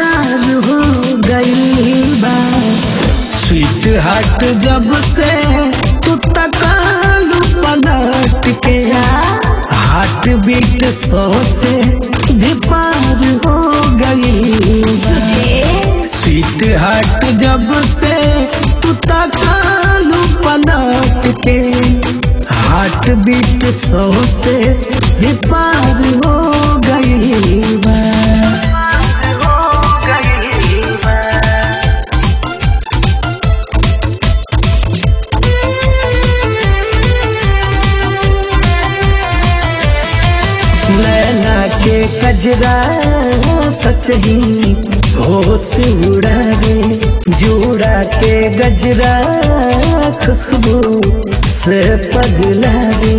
सिंगार हो गई बा स्वीट हार्ट जब से तू तकालू पलट के हार्ट बीट सौ से भी पार हो गई स्वीट हार्ट जब से तू तकालू पलट के हार्ट बीट सौ से भी पार हो गई बा नैना के कजरा सच ही होश उड़ावे जोड़ा के गजरा खुशबू से पगलावे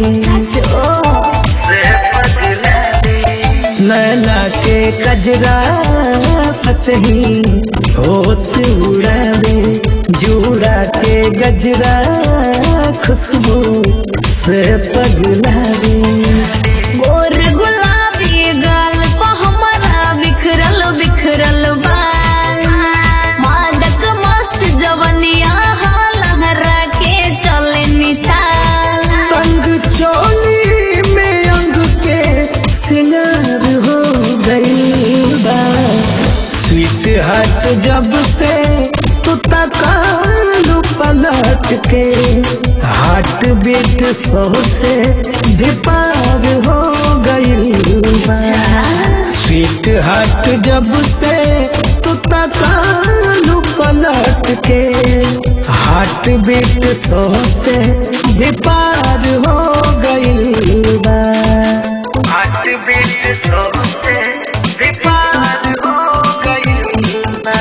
नैना के कजरा सच ही होश उड़ावे जोड़ा के गजरा खुशबू से पगलावे गोर गुलाबी गाल पर हमारा बिखरल बिखरल बाल मादक मस्त जवनिया लहरा के चले निचाल अंग चोली में अंग के सिंगार हो गई बा स्वीट हार्ट जब से तू तकालू पलट के हार्ट बीट सौ से भी पार हो गई बा स्वीट हार्ट जब से तू तकालू पलट के हार्ट बीट सौ से भी पार हो गई बा हार्ट बीट सौ से भी पार हो गई बा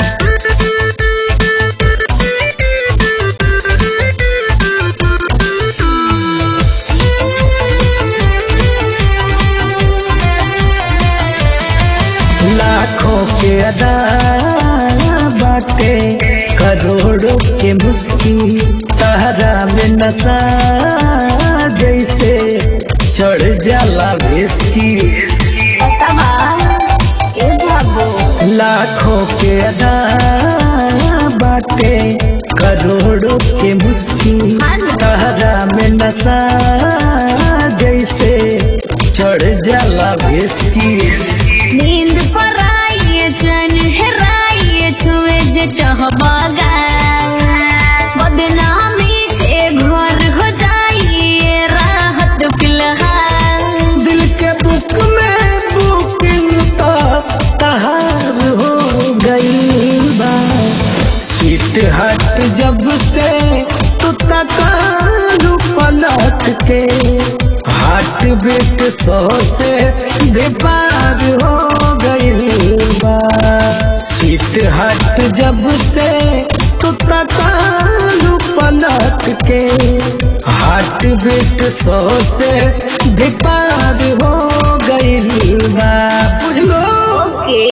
लाखों के अदा बाटे करोड़ों के मुस्की तहरा में नशा जैसे चढ़ जाला बेस्की तबा ए बाबू लाखों के अदा बाटे करोड़ों के मुस्की तहरा में नशा जैसे चढ़ जाला बेस्की नींद पर आइए चन हेराइए छुए जे चाहबा गाल बदनामी के घर हो जाइए राहत फिलहाल दिल के बुक में बुकिंग तो तहार हो गई बा सीट हट जब से तू तकालू पलट के हार्ट बीट सौ से बेपार हो गई बा सीट हट जब से तू तकालू पलट के हार्ट बीट सौ से बेपार